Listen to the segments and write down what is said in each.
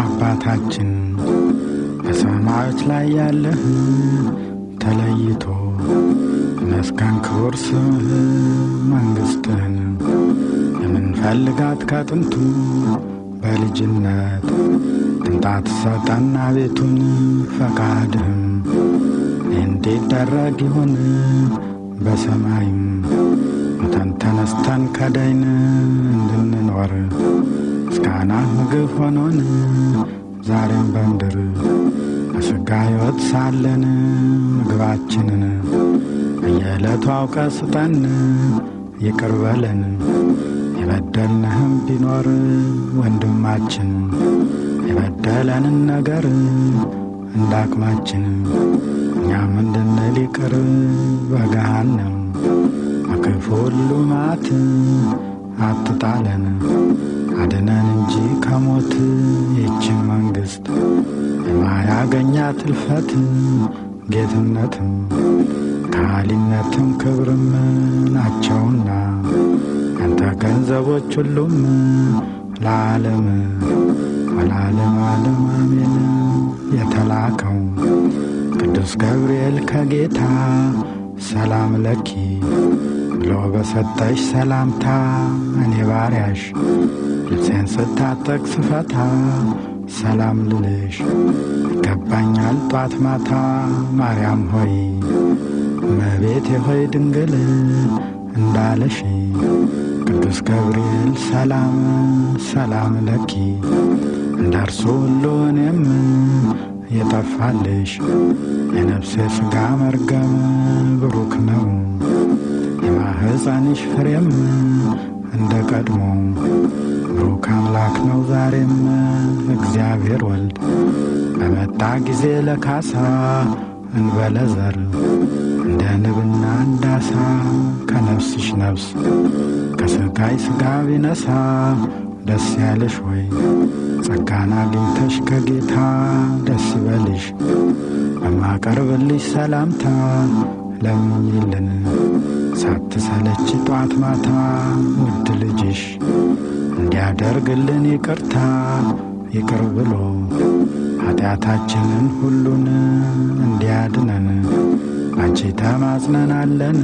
አባታችን በሰማዮች ላይ ያለህ ተለይቶ መስገን ክቡር ስምህ መንግሥትህን የምንፈልጋት ከጥንቱ በልጅነት ትምጣት ሰጠና ቤቱን ፈቃድህም እንዲደረግ ይሁን በሰማይም ሙተን ተነስተን ከዳይን እንድንኖር ምስጋና ምግብ ሆኖን ዛሬም በምድር በሥጋ ሕይወት ሳለን ምግባችንን በየዕለቱ አውቀ ስጠን ይቅር በለን የበደልንህም ቢኖር ወንድማችን የበደለንን ነገር እንዳቅማችን እኛም እንድንል ይቅር በገሃነም በክፉ ሁሉ መዓት አትጣለን አድነን እንጂ ከሞት ይችን መንግሥት የማያገኛት እልፈት ጌትነትም ካሊነትም ክብርም ናቸውና ያንተ ገንዘቦች ሁሉም ለዓለም ወለዓለም ዓለም አሜን። የተላከው ቅዱስ ገብርኤል ከጌታ ሰላም ለኪ ብሎ በሰጠሽ ሰላምታ እኔ ባሪያሽ ልብሴን ስታጠቅ ስፈታ ሰላም ልልሽ ይገባኛል ጧት ማታ ማርያም ሆይ እመቤቴ ሆይ ድንግል እንዳለሽ ቅዱስ ገብርኤል ሰላም ሰላም ለኪ እንደ እርሱ ሁሉ እኔም የጠፋልሽ የነፍሴ ሥጋ መርገም ብሩክ ነው የማህፀንሽ ፍሬም እንደ ቀድሞ ብሩክ አምላክ ነው ዛሬም እግዚአብሔር ወልድ በመጣ ጊዜ ለካሳ እንበለ ዘር እንደ ንብና እንዳሳ ከነፍስሽ ነፍስ ከሥጋይ ሥጋ ቢነሳ ደስ ያለሽ ወይ ጸጋን አግኝተሽ ከጌታ ደስ ይበልሽ በማቀርብልሽ ሰላምታ ለምኝልን ሳትሰለች ጧት ማታ ውድ ልጅሽ እንዲያደርግልን ይቅርታ ይቅር ብሎ ኀጢአታችንን ሁሉን እንዲያድነን አንቺ ተማጽነናለን።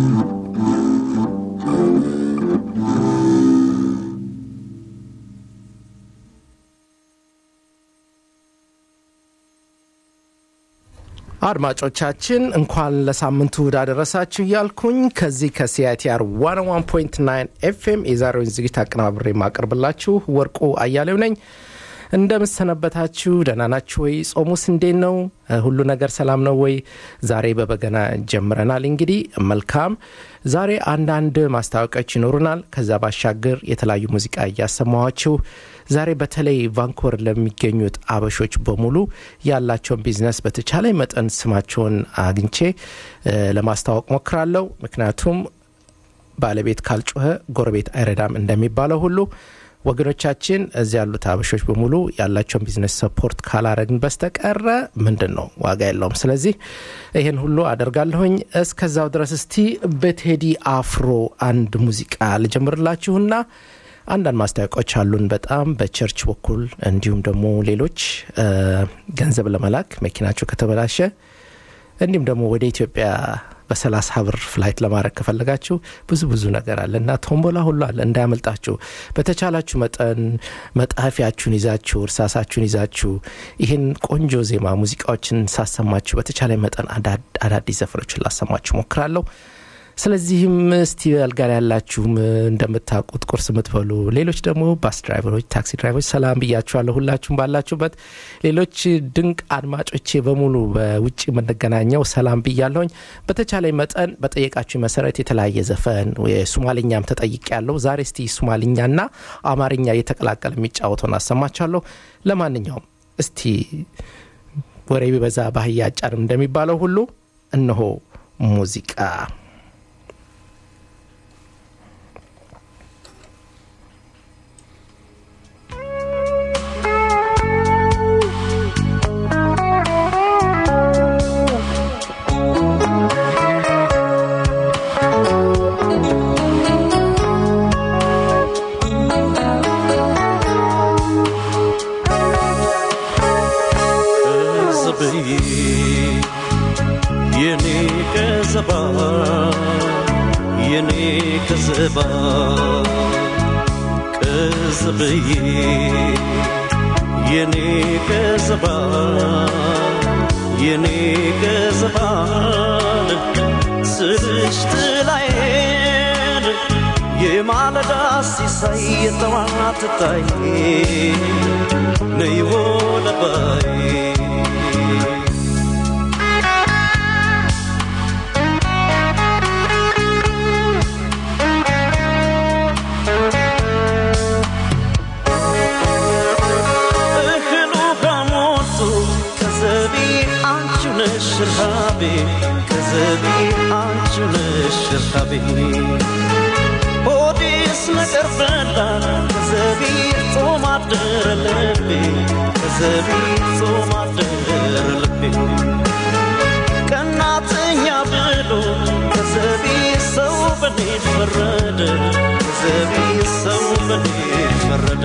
አድማጮቻችን እንኳን ለሳምንቱ እሁድ አደረሳችሁ እያልኩኝ ከዚህ ከሲአይቲአር 101.9 ኤፍኤም የዛሬውን ዝግጅት አቀናብሬ የማቀርብላችሁ ወርቁ አያሌው ነኝ። እንደምሰነበታችሁ ደህና ናችሁ ወይ? ጾሙስ እንዴት ነው? ሁሉ ነገር ሰላም ነው ወይ? ዛሬ በበገና ጀምረናል። እንግዲህ መልካም። ዛሬ አንዳንድ ማስታወቂያዎች ይኖሩናል። ከዛ ባሻገር የተለያዩ ሙዚቃ እያሰማኋችሁ ዛሬ በተለይ ቫንኮቨር ለሚገኙት አበሾች በሙሉ ያላቸውን ቢዝነስ በተቻለ መጠን ስማቸውን አግኝቼ ለማስታወቅ ሞክራለሁ። ምክንያቱም ባለቤት ካልጮኸ ጎረቤት አይረዳም እንደሚባለው ሁሉ ወገኖቻችን እዚህ ያሉት አበሾች በሙሉ ያላቸውን ቢዝነስ ሰፖርት ካላረግን በስተቀረ ምንድን ነው ዋጋ የለውም። ስለዚህ ይህን ሁሉ አደርጋለሁኝ። እስከዛው ድረስ እስቲ በቴዲ አፍሮ አንድ ሙዚቃ ልጀምርላችሁና አንዳንድ ማስታወቂያዎች አሉን። በጣም በቸርች በኩል እንዲሁም ደግሞ ሌሎች ገንዘብ ለመላክ መኪናቸው ከተበላሸ እንዲሁም ደግሞ ወደ ኢትዮጵያ በሰላሳ ብር ፍላይት ለማድረግ ከፈለጋችሁ ብዙ ብዙ ነገር አለ እና ቶምቦላ ሁሉ አለ እንዳያመልጣችሁ። በተቻላችሁ መጠን መጣፊያችሁን ይዛችሁ እርሳሳችሁን ይዛችሁ ይህን ቆንጆ ዜማ ሙዚቃዎችን ሳሰማችሁ በተቻለ መጠን አዳዲስ ዘፈኖችን ላሰማችሁ ሞክራለሁ። ስለዚህም እስቲ አልጋ ላይ ያላችሁም እንደምታውቁት ቁርስ የምትበሉ ሌሎች ደግሞ ባስ ድራይቨሮች፣ ታክሲ ድራይቨሮች ሰላም ብያችኋለሁ። ሁላችሁም ባላችሁበት ሌሎች ድንቅ አድማጮቼ በሙሉ በውጭ የምንገናኘው ሰላም ብያለሁኝ። በተቻለ መጠን በጠየቃችሁ መሰረት የተለያየ ዘፈን የሱማልኛም ተጠይቅ ያለው ዛሬ እስቲ ሱማልኛና አማርኛ እየተቀላቀለ የሚጫወተውን አሰማችኋለሁ። ለማንኛውም እስቲ ወሬ ቢበዛ ባህያ አጫርም እንደሚባለው ሁሉ እነሆ ሙዚቃ Thank you. ብዬ የኔ ከዘባ የኔ ከዘባ ቀስ ብዬ የኔ ከዘባ የኔ ከዘባ ስልሽ ጥላዬን የማለዳ ሲሳይ የጠዋት ታይ ነይ ወለባይ እህሉ በሞቱ ከዘቢ አንቺ ነሽ ረሃቤ ከዘቢ አንቺ ነሽ ረሃቤ ሆዴስ ነገር በላ ከዘቢ ጾም አደረ ልቤ ከዘቢ ጾም አደረ ልቤ ቀናተኛ ብሎ ከዘቢ ሰው በኔ ፈረደ ከዘቢ ሰው በኔ ፈረደ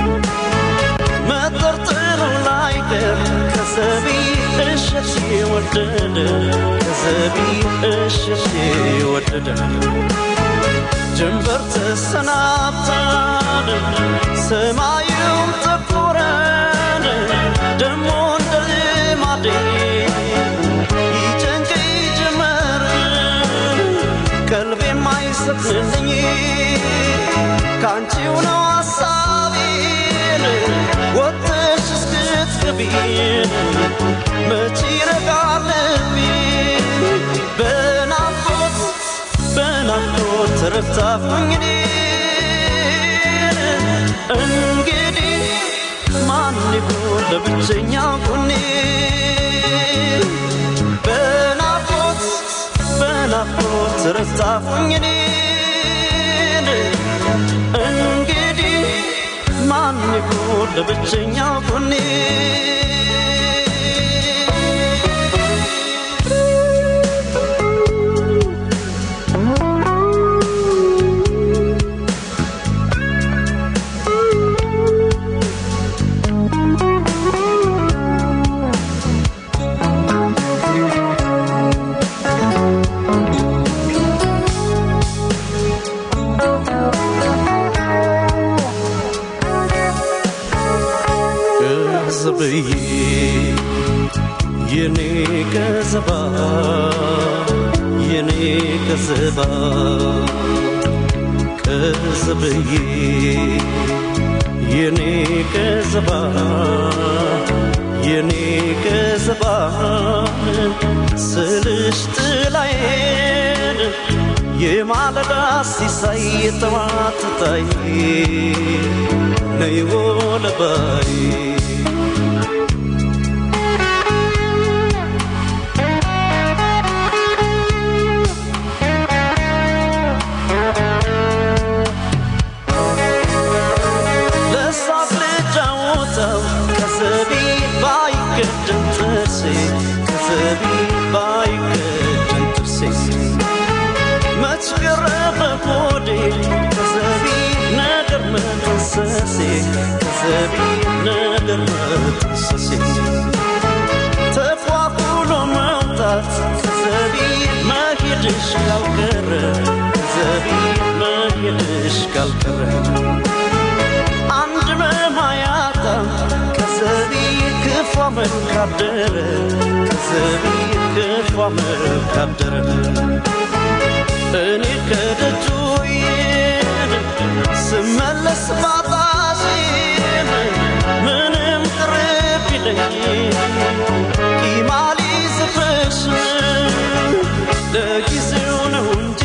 መጠርጠሩ ላይቀር ከዘቢ እሸት ወደደ ከዘቢ እሸት ወደደ ጀንበር ተሰናብታን ሰማዩም ጠቆረን ደሞ እንደ ልማዴ ይጨንቀኝ ጀመር ቀልቤ የማይሰፍንልኝ ከአንቺው ነው ሐሳቤን ወጥሽ እስክትገቢን መቼ ይረጋል ልቤ በናፍቆት በናፍቆት ተረታሁኝ እኔን እንግዲህ ማን ይሁን ለብቸኛ ጎኔ በናፍቆት በናፍቆት ተረታሁኝ እኔን እንግዲህ ማን ይሁን ለብቸኛ ጎኔ ገንዘብዬ የኔ ገንዘባ የኔ ገንዘባ ገንዘብዬ የኔ ገንዘባ የኔ ገንዘባ ስልሽ ጥላዬን የማለዳ ሲሳይ የጠዋት ታይ ነይ ወለባይ ለሳቅ ልጫወተው ከዘቢ ባይገድም ጥርሴ ከዘቢ ባይገድም ጥርሴ መች ገረመ ሆዴ ከዘቢ ነገር መጠንሰሴ ከዘቢ ነገር መጠንሰሴ ተፏቁሎ መውጣት ከዘቢ መሄድሽ ካልቀረ ከዘቢ መሄድሽ ካልቀረ አንድ መማያታ ከዘቢ ክፉ መልካደረ ከዘቢ ክፉ መልካደረ እኔ ከደጁ ይን ስመለስ ባጣሽን ምንም ቅርብ ይለኝ ቂማሊ ዝፍሽ ለጊዜው ነው እንጂ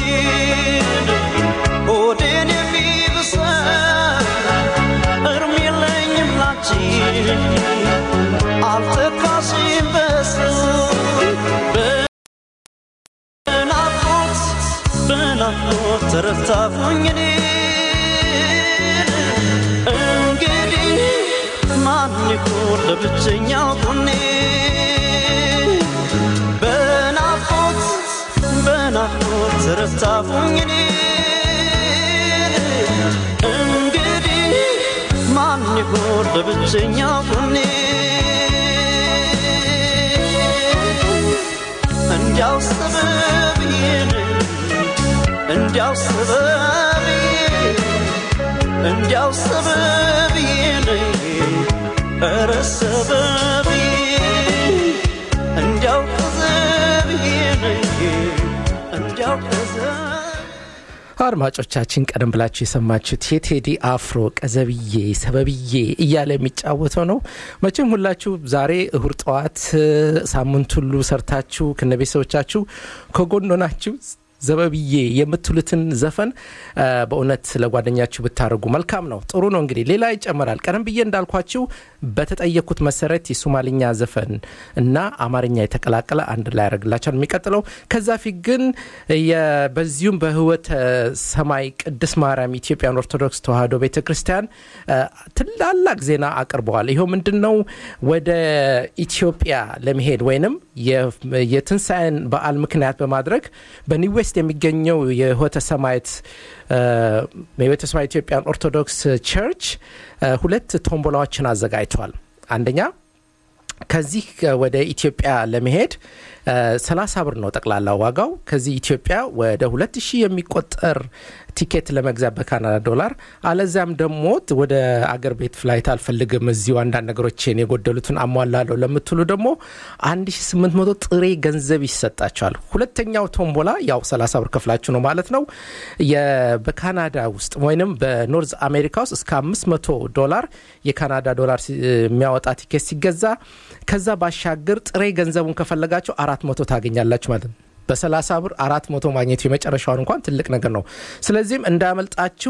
ሆዴን የሚብሰው እርም የለኝም ላንቺ አልተካሽም በሰው በናፍቆት በናፍቆት ተረታሁኝ እኔ እንግዲህ ማን ይሁን ለብቸኛው ጎኔ በናፍቆት በናፍቆት ተረታሁኝ እኔ እንግዲህ ማን ይሁን ለብቸኛው ጎኔ እንዲያው ሰበብዬ እንዲያው ሰበብዬ እንዲያው ሰበብዬ ኧረ ሰበብዬ እንዲያው ከዘብዬ እንዲያው ከዘብ አድማጮቻችን ቀደም ብላችሁ የሰማችሁት የቴዲ አፍሮ ቀዘብዬ ሰበብዬ እያለ የሚጫወተው ነው። መቼም ሁላችሁ ዛሬ እሁድ ጠዋት ሳምንት ሁሉ ሰርታችሁ ከነ ቤተሰቦቻችሁ ከጎን ሆናችሁ ዘበብዬ የምትሉትን ዘፈን በእውነት ለጓደኛችሁ ብታደርጉ መልካም ነው። ጥሩ ነው። እንግዲህ ሌላ ይጨመራል። ቀደም ብዬ እንዳልኳችሁ በተጠየኩት መሰረት የሶማልኛ ዘፈን እና አማርኛ የተቀላቀለ አንድ ላይ ያደርግላቸዋል የሚቀጥለው። ከዛ ፊት ግን በዚሁም በህይወተ ሰማይ ቅድስት ማርያም ኢትዮጵያን ኦርቶዶክስ ተዋህዶ ቤተ ክርስቲያን ትላላቅ ዜና አቅርበዋል። ይኸው ምንድን ነው ወደ ኢትዮጵያ ለመሄድ ወይንም የትንሣኤን በዓል ምክንያት በማድረግ በኒው ዌስት የሚገኘው የህይወተ ሰማያት የህይወተ ሰማያት ኢትዮጵያን ኦርቶዶክስ ቸርች ሁለት ቶምቦላዎችን አዘጋጅተዋል። አንደኛ ከዚህ ወደ ኢትዮጵያ ለመሄድ 30 ብር ነው ጠቅላላ ዋጋው። ከዚህ ኢትዮጵያ ወደ 2000 የሚቆጠር ቲኬት ለመግዛት በካናዳ ዶላር፣ አለዚያም ደግሞ ወደ አገር ቤት ፍላይት አልፈልግም እዚሁ አንዳንድ ነገሮችን የጎደሉትን አሟላለሁ ለምትሉ ደግሞ 1800 ጥሬ ገንዘብ ይሰጣቸዋል። ሁለተኛው ቶምቦላ ያው 30 ብር ከፍላችሁ ነው ማለት ነው። በካናዳ ውስጥ ወይም በኖርዝ አሜሪካ ውስጥ እስከ 500 ዶላር የካናዳ ዶላር የሚያወጣ ቲኬት ሲገዛ ከዛ ባሻገር ጥሬ ገንዘቡን ከፈለጋቸው አራት መቶ ታገኛላችሁ ማለት ነው። በሰላሳ ብር አራት መቶ ማግኘቱ የመጨረሻውን እንኳን ትልቅ ነገር ነው። ስለዚህም እንዳያመልጣችሁ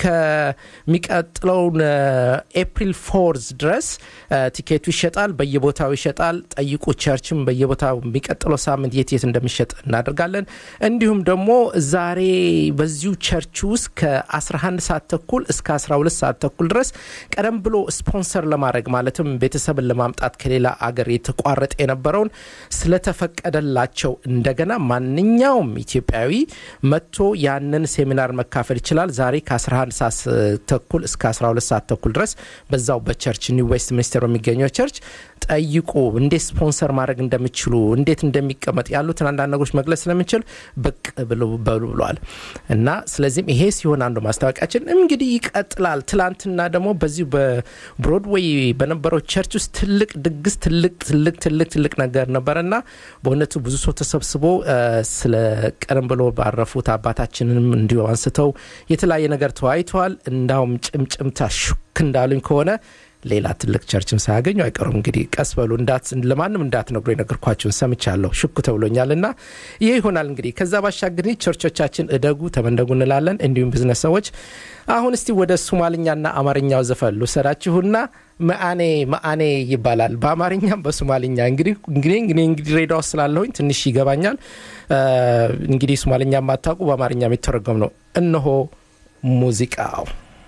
እስከሚቀጥለውን ኤፕሪል ፎርዝ ድረስ ቲኬቱ ይሸጣል፣ በየቦታው ይሸጣል። ጠይቁ። ቸርችም በየቦታው የሚቀጥለው ሳምንት የት የት እንደሚሸጥ እናደርጋለን። እንዲሁም ደግሞ ዛሬ በዚሁ ቸርች ውስጥ ከ11 ሰዓት ተኩል እስከ 12 ሰዓት ተኩል ድረስ ቀደም ብሎ ስፖንሰር ለማድረግ ማለትም ቤተሰብን ለማምጣት ከሌላ አገር የተቋረጠ የነበረውን ስለተፈቀደላቸው እንደገና ማንኛውም ኢትዮጵያዊ መጥቶ ያንን ሴሚናር መካፈል ይችላል። ዛሬ ከ11 ሰዓት ተኩል እስከ 12 ሰዓት ተኩል ድረስ በዛው በቸርች ኒው ዌስት ሚኒስቴር በሚገኘው ቸርች ጠይቁ። እንዴት ስፖንሰር ማድረግ እንደሚችሉ እንዴት እንደሚቀመጥ ያሉትን አንዳንድ ነገሮች መግለጽ ስለምንችል ብቅ ብሎ በሉ ብለዋል እና ስለዚህም ይሄ ሲሆን አንዱ ማስታወቂያችን እንግዲህ ይቀጥላል። ትላንትና ደግሞ በዚሁ በብሮድዌይ በነበረው ቸርች ውስጥ ትልቅ ድግስ ትልቅ ትልቅ ትልቅ ትልቅ ነገር ነበረና በእውነቱ ብዙ ሰው ተሰብስቦ ስለ ቀደም ብሎ ባረፉት አባታችንንም እንዲሁ አንስተው የተለያየ ነገር ተወያይተዋል። እንዳውም ጭምጭምታ ሹክ እንዳሉኝ ከሆነ ሌላ ትልቅ ቸርችም ሳያገኙ አይቀሩም። እንግዲህ ቀስ በሉ ለማንም እንዳትነግሩ የነገርኳችሁን ሰምቻለሁ። ሽኩ ተብሎኛል እና ይህ ይሆናል እንግዲህ። ከዛ ባሻገር ቸርቾቻችን እደጉ ተመንደጉ እንላለን። እንዲሁም ቢዝነስ ሰዎች አሁን እስቲ ወደ ሶማልኛና አማርኛው ዘፈን ልውሰዳችሁና መአኔ መአኔ ይባላል በአማርኛም በሶማልኛ እንግዲህ እንግዲህ እንግዲህ እንግዲህ ሬዲዮ ስላለሁኝ ትንሽ ይገባኛል። እንግዲህ ሶማልኛ የማታውቁ በአማርኛ የሚተረጎም ነው። እነሆ ሙዚቃው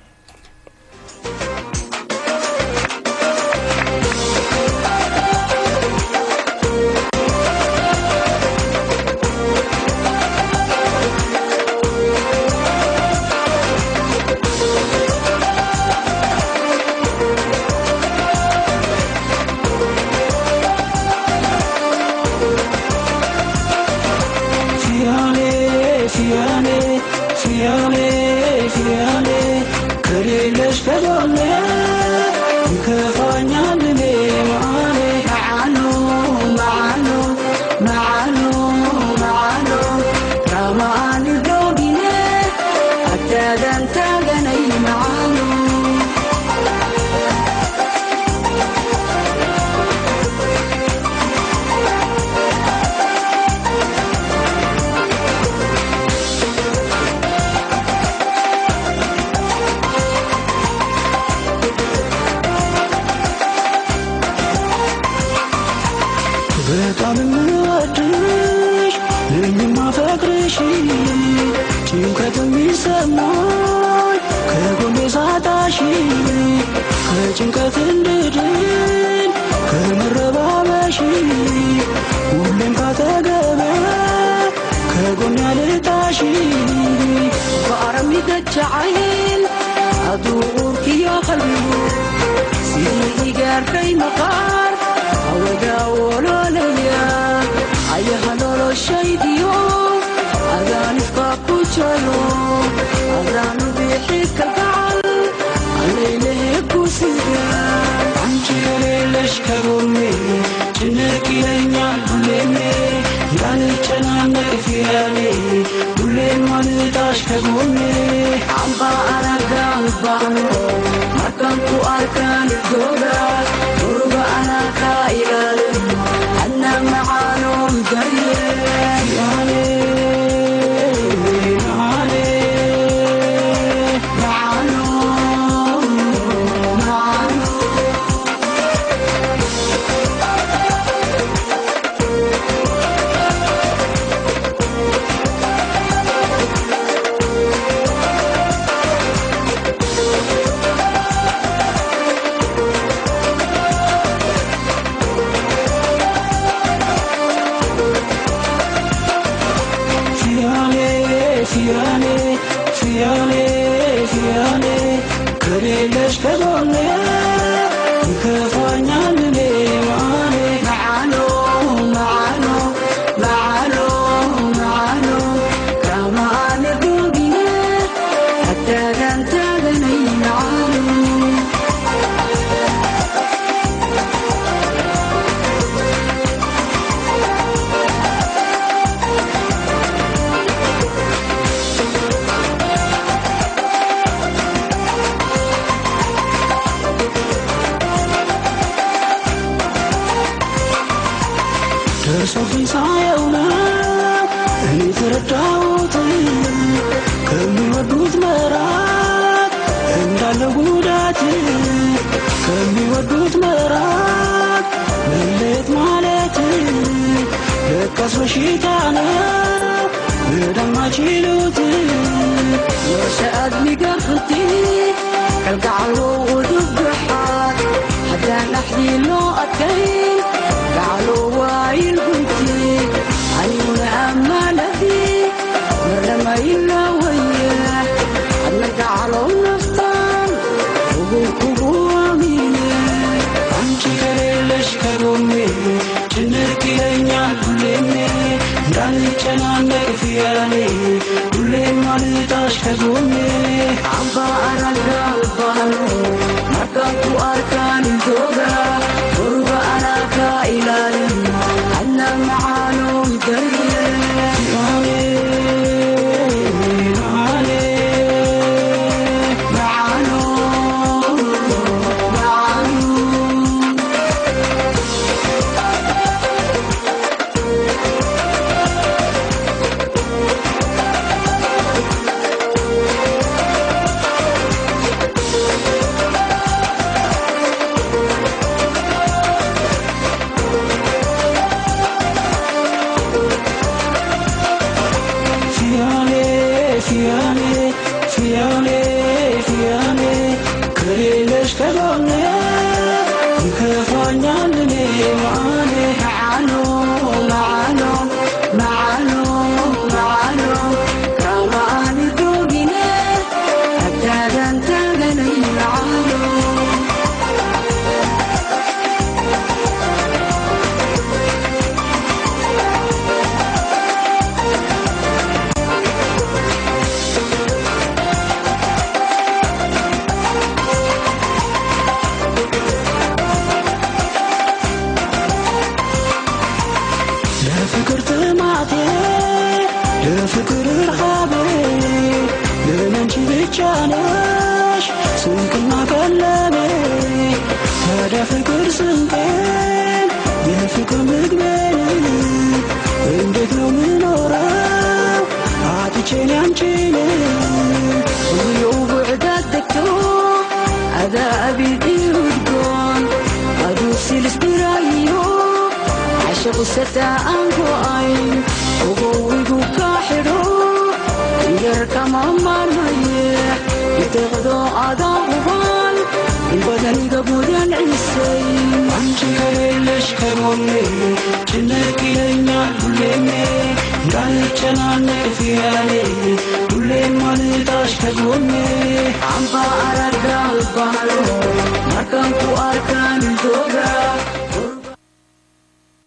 በጣም የምወድሽ የማፈቅርሽ ጭንቀት የሚሰማኝ ከጎኔ ሳጣሽ ከጭንቀት እንድድን ከመረባበሽ ሁሌም ካጠገቤ ከጎኔ አልጣሽ በአረሚ ደጃዓይን አዱቁርክዮ ቀልቢሁ ሲኢ ጋርከይ መቃር አወጋ ወሎለያ አየሃ ሎሎሻ jaro adaanu bixi kalgacal allaylehe ku siga አንቺ ከሌለሽ ከጎኔ ጭንቅ ይለኛል ሁሌሜ እንዳልጨናነቅ ፊያኔ ሁሌም ማልጣሽ ከጎኔ አምባ አረጋ ባኖ ማርካንኩ አርካን ጎዳ ዱርባ አናካ ይላል አና መዓኖ ገየ ያኔ ናኔ መዓኖ መዓኖ ፊያኔ ፊያኔ ፊያኔ ፊያኔ ከሌለሽ ከጎኔ ይከፋኛል እኔ ማኔ መዓኖ መዓኖ መዓኖ መዓኖ ከማኔ ጎጊነ አተገንተገነይ መዓኖ ደርሶብኝ ሳየው ነው እኔ ተረዳሁት ከሚወዱት መራቅ እንዳለ ጉዳት ከሚወዱት መራቅ መለየት ማለት ለቀስ በሽታ ነው እንደማችሉት وسأدني قرفتي كالقعر ودبحات حتى نحدي لو أكين قعلوا وايل قلتي عيون أمانتي مرة إلا وياه أنا قعلوا نفطان وقوكوا أميني አንቺ ከሌለሽ ከጎኔ ጭንቅ ይለኛል ሁሌሜ እንዳልጨናነቅ ፊያኔ ሁሌም አልጣሽ ከጎኔ አምባ አራጋ ባኖ ማርካንኩ አርካን ዞጋ ቶርባ አናካ ኢላል አና መዓኖ ገየ ናኔ ናኔ መዓኖ መዓኖ ፊያኔ ፊያኔ ፊያኔ ፊያኔ ከሌለሽ ከጎኔ ይከፋኛል እኔ ማኔ መዓኖ መዓኖ መዓኖ መዓኖ ከማኒ ዶጊነ አዳዳንተገነይ መዓኖ ለፍቅር ጥማቴ ለፍቅር ረሃቤ ለመንቺ ብቻ ነሽ ስንቅና ቀለቤ ታዲያ ፍቅር ስንቄን የፍቅር ምግቤን እንዴት ነው ምኖረው አጥቼን ያንቺን ሁየው ብዕዳት ደክቶ አዛ አቢድ ይውድጎን አዱ ሲልስ ቢራዮ عشق الستة أنكو أين وقويقو كاحرو يركا ماما الميح يتغدو آدم وبال البدن قبودن عيسين አንቺ ከሌለሽ ከጎኔ ጭንቅ ይለኛል ሁሌሜ እንዳልጨናነቅ ፊያኔ ሁሌም ማልጣሽ ከጎኔ አምባ አራጋ ባሎ ማርካንኩ አርካን ዞጋ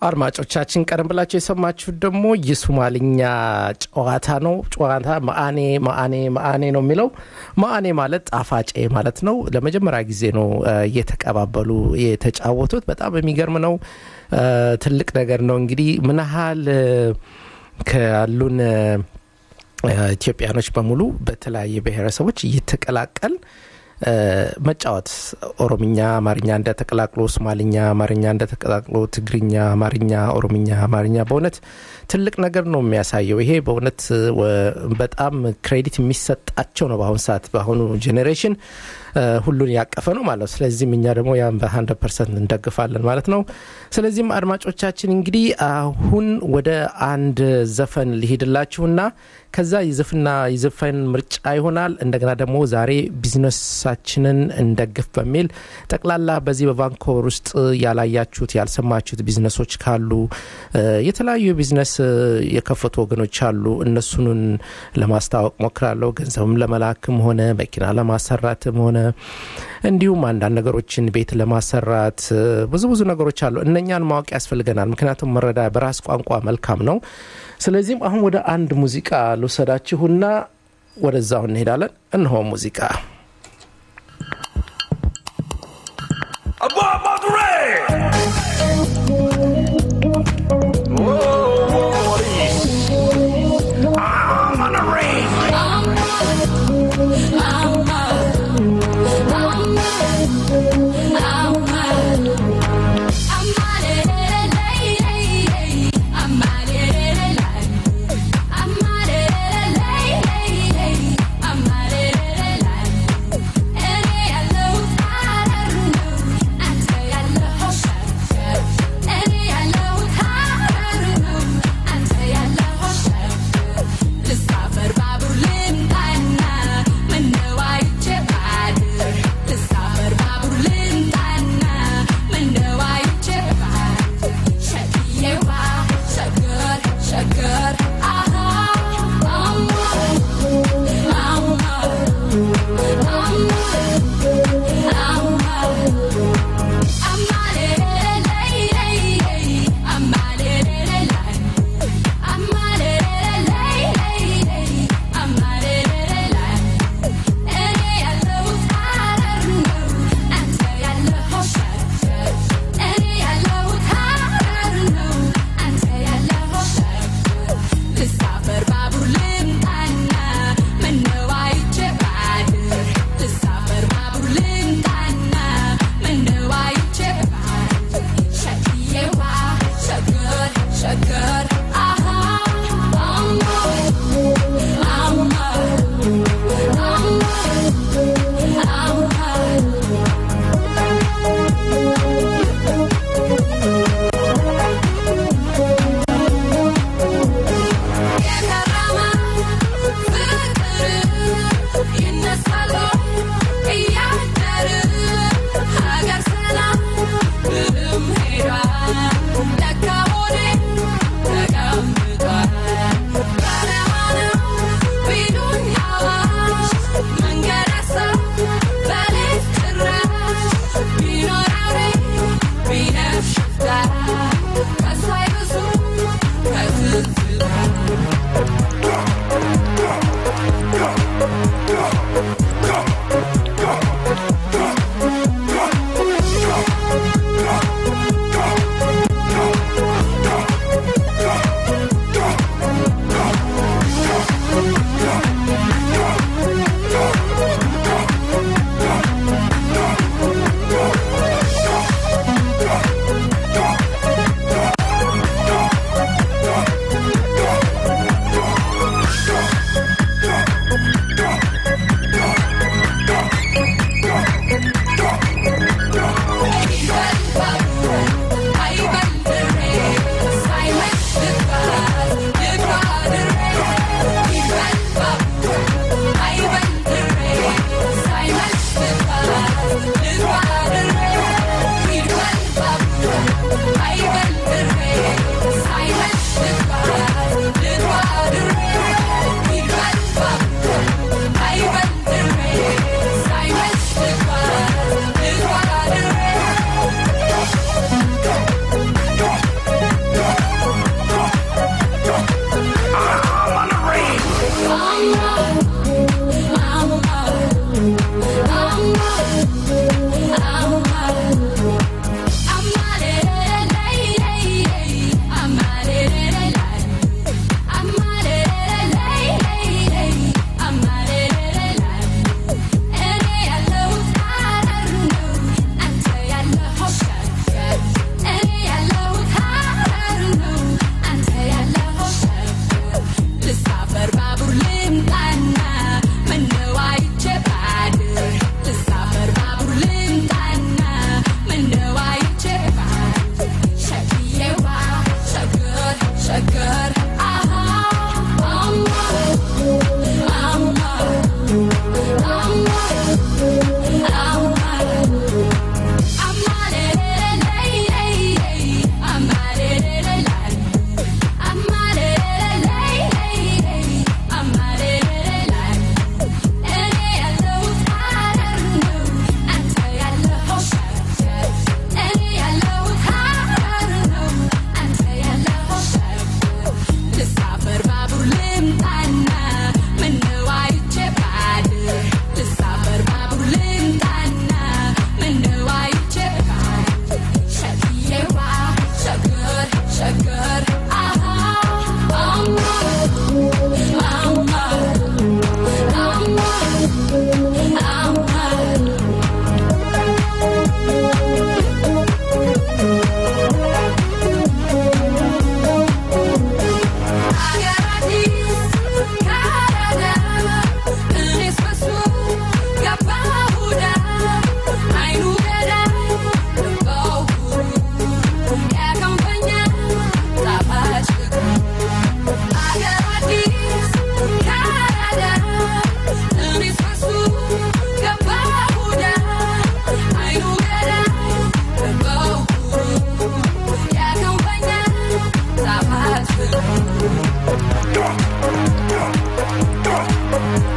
አድማጮቻችን ቀደም ብላቸው የሰማችሁት ደግሞ የሱማልኛ ጨዋታ ነው። ጨዋታ መአኔ መአኔ መአኔ ነው የሚለው መአኔ ማለት ጣፋጬ ማለት ነው። ለመጀመሪያ ጊዜ ነው እ፣ እየተቀባበሉ የተጫወቱት። በጣም የሚገርም ነው። እ፣ ትልቅ ነገር ነው። እንግዲህ ምን ያህል እ፣ ካሉን እ፣ ኢትዮጵያኖች በሙሉ በተለያየ ብሔረሰቦች እየተቀላቀል እ፣ መጫወት ኦሮምኛ፣ አማርኛ እንደተቀላቅሎ ሶማልኛ፣ አማርኛ እንደተቀላቅሎ ትግርኛ፣ አማርኛ፣ ኦሮምኛ፣ አማርኛ በእውነት ትልቅ ነገር ነው የሚያሳየው። ይሄ በእውነት እ፣ ወ- በጣም ክሬዲት የሚሰጣቸው ነው። በአሁኑ ሰዓት በአሁኑ ጄኔሬሽን እ፣ ሁሉን ያቀፈ ነው ማለት ነው። ስለዚህም እኛ ደግሞ ያን በ100 ፐርሰንት እንደግፋለን ማለት ነው። ስለዚህም አድማጮቻችን እንግዲህ አሁን ወደ አንድ ዘፈን ሊሄድላችሁና ከዛ የዘፍና የዘፈን ምርጫ ይሆናል። እንደገና ደግሞ ዛሬ ቢዝነሳችንን እንደግፍ በሚል ጠቅላላ በዚህ በቫንኮቨር ውስጥ ያላያችሁት ያልሰማችሁት ቢዝነሶች ካሉ እ፣ የተለያዩ ቢዝነስ እ፣ የከፈቱ ወገኖች አሉ። እነሱንን ለማስታወቅ ሞክራለሁ። ገንዘብም ለመላክም ሆነ መኪና ለማሰራትም ሆነ እንዲሁም አንዳንድ ነገሮችን ቤት ለማሰራት እ፣ ብዙ ብዙ ነገሮች አሉ። እነኛን ማወቅ ያስፈልገናል። ምክንያቱም መረዳ በራስ ቋንቋ መልካም ነው። ስለዚህም አሁን ወደ አንድ ሙዚቃ ልውሰዳችሁና ወደዛው እንሄዳለን። እነሆ ሙዚቃ Above Monterey! Whoa, Maurice. I'm on the ring. ልሳፈር ባቡር ልምጣና ምነው አይቼ ባድር ልሳፈር ባቡር ልምጣና ምነው አይቼ ባድር ሸክዬዋ ሸገር ሸገር አሃ አማ አማ አማ አማ ልሳፈር ባቡር ልምጣና ምነው አይቼ ባድር ልሳፈር ባቡር ልምጣና ምነው አይቼ ባድር ሸክዬዋ ሸገር ሸገር አሃ አማ አማ አማ አማ የከረመ ፍቅር ይነሳል እያደር ሀገር ሰላም ብልም ሄዷል ለካ ሆዴ ተቀምጧል በረሃ ነው ቢሉኝ አዋሽ መንገድ ያሰው በሌት ጭራሽ ቢኖር አውሬ ቢነፍ ሽፍታ ከሱ አይብሱ ከትዝታ Go,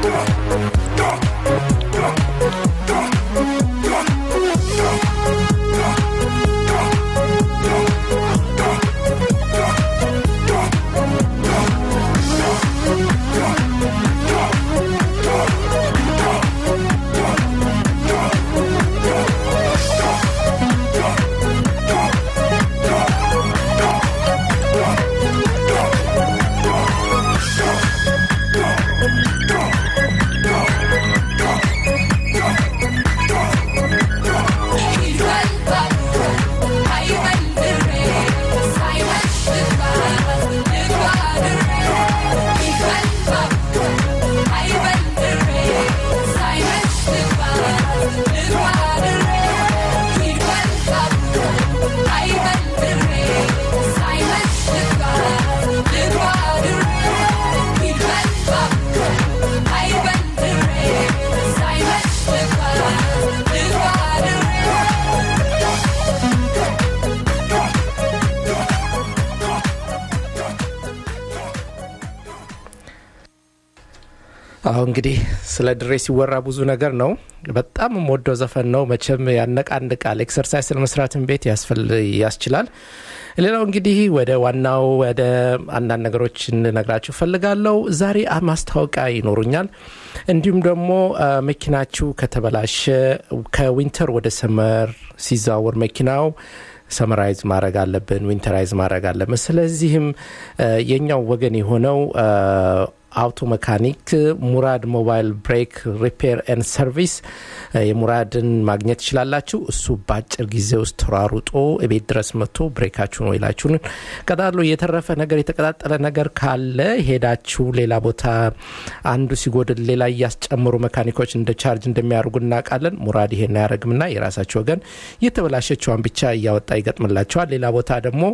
አሁ እንግዲህ ስለ ድሬ ሲወራ ብዙ ነገር ነው። በጣም የምወደው ዘፈን ነው። መቼም ያነቃንቃል። ኤክሰርሳይዝ ለመስራትን ቤት ያስችላል። ሌላው እንግዲህ ወደ ዋናው ወደ አንዳንድ ነገሮች እንነግራችሁ ፈልጋለሁ። ዛሬ ማስታወቂያ ይኖሩኛል። እንዲሁም ደግሞ መኪናችሁ ከተበላሸ ከዊንተር ወደ ሰመር ሲዛወር መኪናው ሰመራይዝ ማድረግ አለብን፣ ዊንተራይዝ ማድረግ አለብን። ስለዚህም የኛው ወገን የሆነው አውቶ መካኒክ ሙራድ ሞባይል ብሬክ ሪፔር ኤን ሰርቪስ የሙራድን ማግኘት ትችላላችሁ። እሱ በአጭር ጊዜ ውስጥ ተሯሩጦ ቤት ድረስ መጥቶ ብሬካችሁን ወይላችሁን ቀጣሎ የተረፈ ነገር የተቀጣጠለ ነገር ካለ ሄዳችሁ ሌላ ቦታ አንዱ ሲጎድል ሌላ እያስጨምሩ መካኒኮች እንደ ቻርጅ እንደሚያደርጉ እናውቃለን። ሙራድ ይሄን አያደርግምና የራሳቸው ወገን የተበላሸችዋን ብቻ እያወጣ ይገጥምላቸዋል። ሌላ ቦታ ደግሞ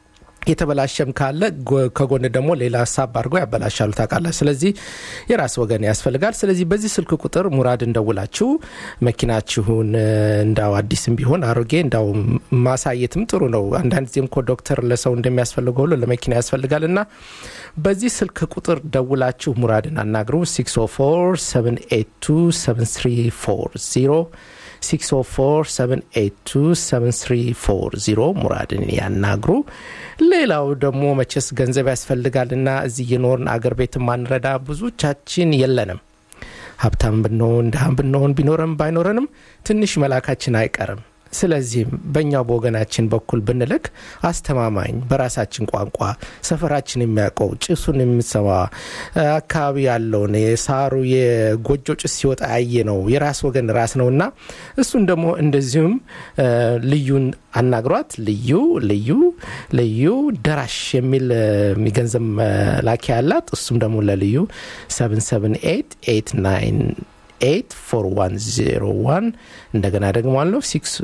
የተበላሸም ካለ ከጎን ደግሞ ሌላ ሀሳብ አድርገው ያበላሻሉ። ታውቃለህ። ስለዚህ የራስ ወገን ያስፈልጋል። ስለዚህ በዚህ ስልክ ቁጥር ሙራድ እንደውላችሁ መኪናችሁን እንዳው አዲስም ቢሆን አሮጌ እንዳው ማሳየትም ጥሩ ነው። አንዳንድ ጊዜም እኮ ዶክተር ለሰው እንደሚያስፈልገው ሁሉ ለመኪና ያስፈልጋል እና በዚህ ስልክ ቁጥር ደውላችሁ ሙራድን አናግሩ 604 782 7340 604 ሙራድን ያናግሩ። ሌላው ደግሞ መቼስ ገንዘብ ያስፈልጋልና እዚህ የኖርን አገር ቤት ማንረዳ ብዙዎቻችን የለንም። ሀብታም ብንሆን ድሃም ብንሆን ቢኖረንም ባይኖረንም ትንሽ መላካችን አይቀርም። ስለዚህም በእኛው በወገናችን በኩል ብንልክ አስተማማኝ በራሳችን ቋንቋ ሰፈራችን የሚያውቀው ጭሱን የምሰማ አካባቢ ያለውን የሳሩ የጎጆ ጭስ ሲወጣ ያየ ነው የራስ ወገን ራስ ነው እና እሱን ደግሞ እንደዚሁም ልዩን አናግሯት ልዩ ልዩ ልዩ ደራሽ የሚል ገንዘብ መላኪያ ያላት እሱም ደግሞ ለልዩ 778 84101 እንደገና ደግሞ አለው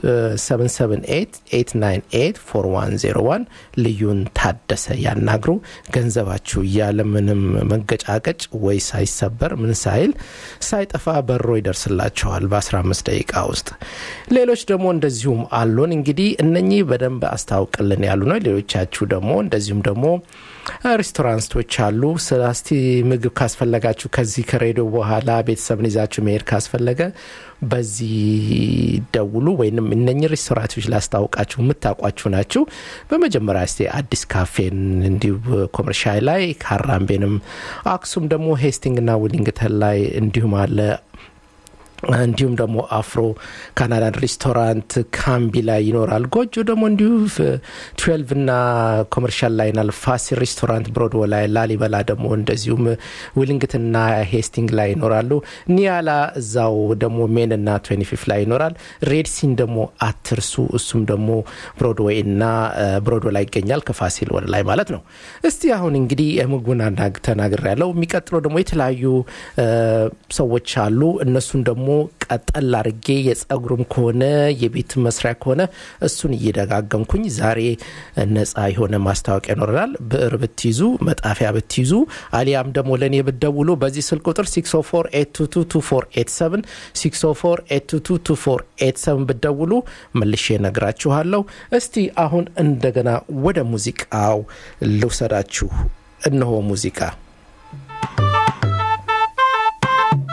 778 ልዩን ታደሰ ያናግሩ። ገንዘባችሁ እያለ ምንም መንገጫገጭ ወይ ሳይሰበር ምን ሳይል ሳይጠፋ በሮ ይደርስላቸዋል በ15 ደቂቃ ውስጥ። ሌሎች ደግሞ እንደዚሁም አሉን። እንግዲህ እነኚህ በደንብ አስታውቅልን ያሉ ነው። ሌሎቻችሁ ደግሞ እንደዚሁም ደግሞ ሬስቶራንቶች አሉ። ስላስቲ ምግብ ካስፈለጋችሁ ከዚህ ከሬዲዮ በኋላ ቤተሰብን ይዛችሁ መሄድ ካስፈለገ በዚህ ደውሉ። ወይንም እነኚህ ሬስቶራንቶች ላስታውቃችሁ የምታውቋችሁ ናችሁ። በመጀመሪያ እስቲ አዲስ ካፌን እንዲሁ ኮመርሻል ላይ ካራምቤንም፣ አክሱም ደግሞ ሄስቲንግና ዊሊንግተን ላይ እንዲሁም አለ እንዲሁም ደግሞ አፍሮ ካናዳን ሬስቶራንት ካምቢ ላይ ይኖራል። ጎጆ ደግሞ እንዲሁ ትዌልቭ ና ኮመርሻል ላይ ናል። ፋሲል ሬስቶራንት ብሮድወ ላይ፣ ላሊበላ ደግሞ እንደዚሁም ዊሊንግትና ሄስቲንግ ላይ ይኖራሉ። ኒያላ እዛው ደግሞ ሜን ና ትዌንቲ ፊፍ ላይ ይኖራል። ሬድሲን ደግሞ አትርሱ። እሱም ደግሞ ብሮድዌይ እና ብሮድወ ላይ ይገኛል ከፋሲል ወደ ላይ ማለት ነው። እስቲ አሁን እንግዲህ ምግቡን ተናግር ያለው የሚቀጥለው ደግሞ የተለያዩ ሰዎች አሉ እነሱን ደግሞ ቀጠል አርጌ የጸጉርም ከሆነ የቤት መስሪያ ከሆነ እሱን እየደጋገምኩኝ ዛሬ ነጻ የሆነ ማስታወቂያ ይኖረናል። ብዕር ብትይዙ መጣፊያ ብትይዙ አሊያም ደግሞ ለእኔ ብትደውሉ በዚህ ስልክ ቁጥር 604 604 ብትደውሉ መልሼ ነግራችኋለሁ። እስቲ አሁን እንደገና ወደ ሙዚቃው ልውሰዳችሁ። እነሆ ሙዚቃ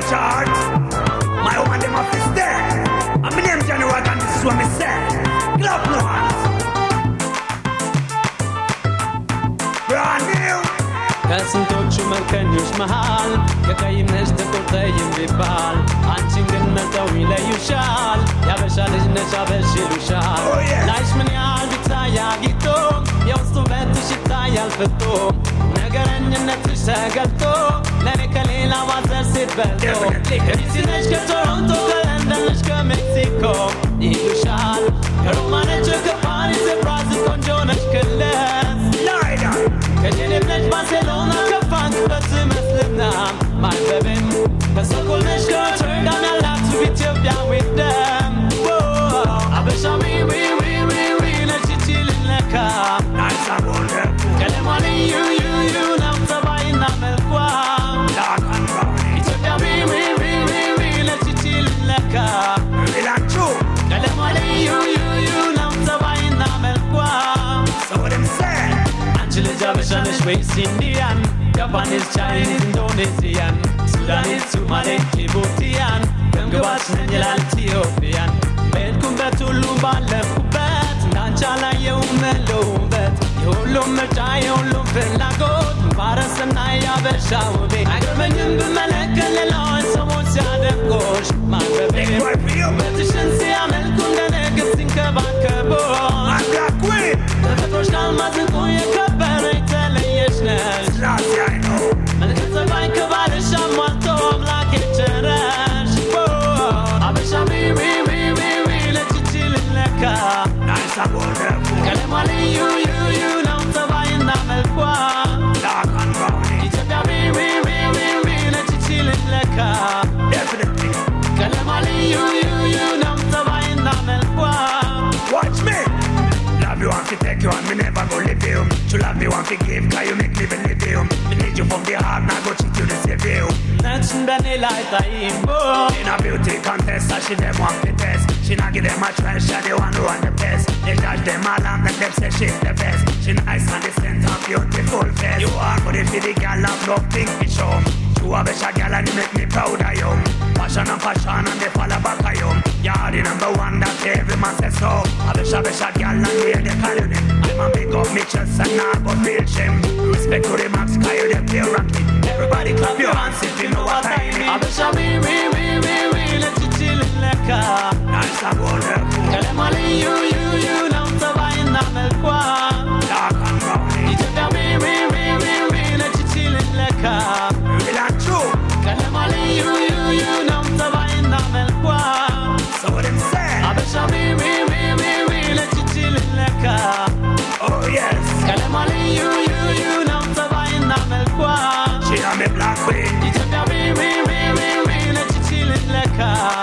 chart. My woman, them off is there. And my name Johnny Rock and this is what me say. Clap no hands. Brand new. ከስንቶቹ መልከኞች መሃል ከቀይም ነሽ ጥቁር ጠይም ቢባል አንቺን ግን መርጠው ይለዩሻል ያበሻ ልጅ ነሽ አበሽ ይሉሻል Oh, yeah. ላይሽ ምን ያህል ቢታይ አጊጦ የውስጡ ውበትሽ ይታያል ፍቶ ነገረኝነትሽ ተገልጦ ለእኔ ከሌላ ማዘር ሴት በልጦ Definitely. ከዲሲ ነሽ ከቶሮንቶ ከለንደን ነሽ ከሜክሲኮ ይሉሻል ከሮማ ነች ከፓሪስ ብራዚል ቆንጆ ነች ክለስ Lie down. ከጀኔቭ ነች ባርሴሎና ከፍራንክፈርት ትመስልና ማንበብን ከስቶክሆልም ነች ከሮተርዳም ያላት ውብ ኢትዮጵያዊት ደም ዎ፣ አበሻ ዊ ዊ ዊ ዊ ዊ ነች ይቺ ልለካ Nice and wonderful. ቀለሟ ልዩ ዩ ዩ ነው ጸባይና መልኳ Dark and brownie. ኢትዮጵያዊ ዊ ዊ ዊ ዊ ነች ይቺ ልለካ Real and true. ቀለሟ ልዩ ዩ ዩ ነው ጸባይና መልኳ So what them say? አንቺ ልጅ አበሻ ነሽ ወይስ ኢንዲያን ጃፓኒዝ ቻይኒዝ ኢንዶኔዚያን ሱዳኒዝ ሱማሌ ጅቡቲያን ደምግባች ነኝ ይላል ኢትዮጵያን በሄድኩበት ሁሉ ባለፍኩበት እንዳንቺ አላየሁም መለው ውበት የሁሉም ምርጫ የሁሉም ፍላጎት ባረስና ያበሻ ውቤ አይገርመኝም ብመለከት ሌላዎች ሰዎች ሲያደንቆሽ ማንበቤ Big boy for you. ውበትሽን ሲያመልኩ እንደ ንግሥት ሲንከባከቦሽ My black queen. ተፈጥሮሽ ካልማዝ ዕንቁ የከበረ የተለየሽ ነሽ Classy, I know. መልክት ጸባይ ከባልሽ አሟልቶ አምላክ የቸረሽ ኦ፣ አበሻ ዊ ዊ ዊ ዊ ዊ ነች ይቺ ልለካ Nice and wonderful. ቀለሟ ልዩ ዩ ዩ ነው ጸባይና መልኳ Dark and brownie. ኢትዮጵያ ዊ ዊ ዊ ዊ ዊ ነች ይቺ ልለካ Definitely. ቀለሟ ልዩ ዩ ዩ ነው ጸባይና መልኳ Watch me. Love you want to take you and me never go leave you. To love you want to give, cause you make me believe you. Me need you from the heart, now go cheat you to save you. ነችን በኔ ላይ ጣይቦ In a beauty contest, so she them want the test. She not give them a try, she the one who want the best. They judge them all and make them say she's the best. She nice and decent and beautiful face. You are good if you the girl have nothing to show. You have a shot girl and you make me proud of you. Passion and passion and they fall back of you. You're the number one that every man says so. Have a shot, a shot girl and where they call you name. I'm a big up me chest and now go feel shame. Respect to the max, cause you the play rocky. Everybody clap your hands if you know what I mean. አበሻ ዊ ዊ ዊ ዊ ዊ ነች ይቺ ልለካ Nice and wonderful. ቀለሟ ልዩ ዩ ዩ ነው ጸባይና መልኳ Dark and brownie. ኢትዮጵያ ዊ ዊ ዊ ዊ ዊ ነች ይቺ ልለካ Real and true. ቀለሟ ልዩ ዩ ዩ ነው ጸባይና መልኳ So what them say? አበሻ ዊ ዊ ዊ ዊ ዊ ነች ይቺ ልለካ Oh yes. ቀለሟ ልዩ ዩ ዩ ነው ጸባይና መልኳ She a me black queen. ኢትዮጵያ ዊ ዊ ዊ ዊ ዊ ነች ይቺ ልለካ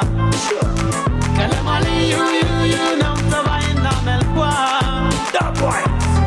ቀለሟ ልዩ ዩ ዩ ነው ጸባይና መልኳ The boy.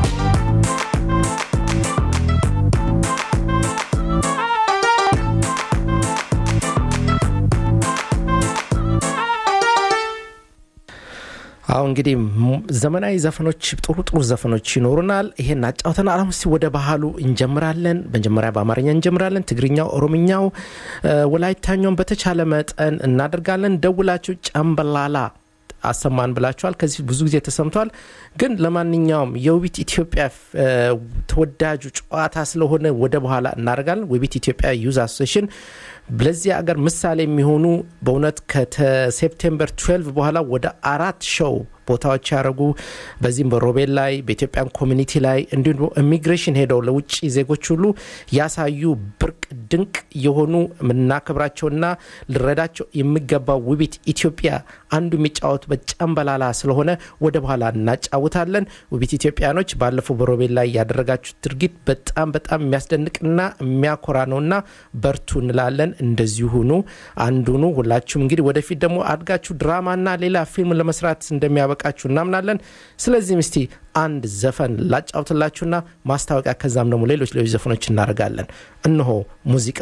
አሁን እንግዲህ ሙ- ዘመናዊ ዘፈኖች ጥሩ ጥሩ ዘፈኖች ይኖሩናል። ይሄን አጫውተን አሁን እስቲ ወደ ባህሉ እንጀምራለን። መጀመሪያ በአማርኛ እንጀምራለን። ትግርኛው፣ ኦሮምኛው፣ እ፣ ወላይታኛውን በተቻለ መጠን እናደርጋለን። ደውላችሁ ጨምበላላ አሰማን ብላችኋል። ከዚህ ብዙ ጊዜ ተሰምቷል። ግን ለማንኛውም የውቢት ኢትዮጵያ እ፣ ተወዳጁ ጨዋታ ስለሆነ ወደ በኋላ እናደርጋለን። ውቢት ኢትዮጵያ ዩዝ አሶሴሽን ለዚህ ሀገር ምሳሌ የሚሆኑ በእውነት ከሴፕቴምበር 12 በኋላ ወደ አራት ሾው ቦታዎች ያደረጉ በዚህም በሮቤል ላይ በኢትዮጵያን ኮሚኒቲ ላይ እንዲሁም ደግሞ ኢሚግሬሽን ሄደው ለውጭ ዜጎች ሁሉ ያሳዩ ብርቅ ድንቅ የሆኑ የምናከብራቸውና ልረዳቸው የሚገባው ውቢት ኢትዮጵያ አንዱ የሚጫወቱበት ጨምበላላ ስለሆነ ወደ በኋላ እናጫውታለን። ውቢት ኢትዮጵያኖች ባለፈው በሮቤል ላይ ያደረጋችሁት ድርጊት በጣም በጣም የሚያስደንቅና የሚያኮራ ነውና በርቱ እንላለን። እንደዚሁ ሁኑ፣ አንዱኑ ሁላችሁም እንግዲህ ወደፊት ደግሞ አድጋችሁ ድራማና ሌላ ፊልም ለመስራት እንደሚያበቃችሁ እናምናለን። ስለዚህም እስቲ አንድ ዘፈን ላጫውትላችሁና ማስታወቂያ፣ ከዛም ደግሞ ሌሎች ሌሎች ዘፈኖች እናደርጋለን። እነሆ ሙዚቃ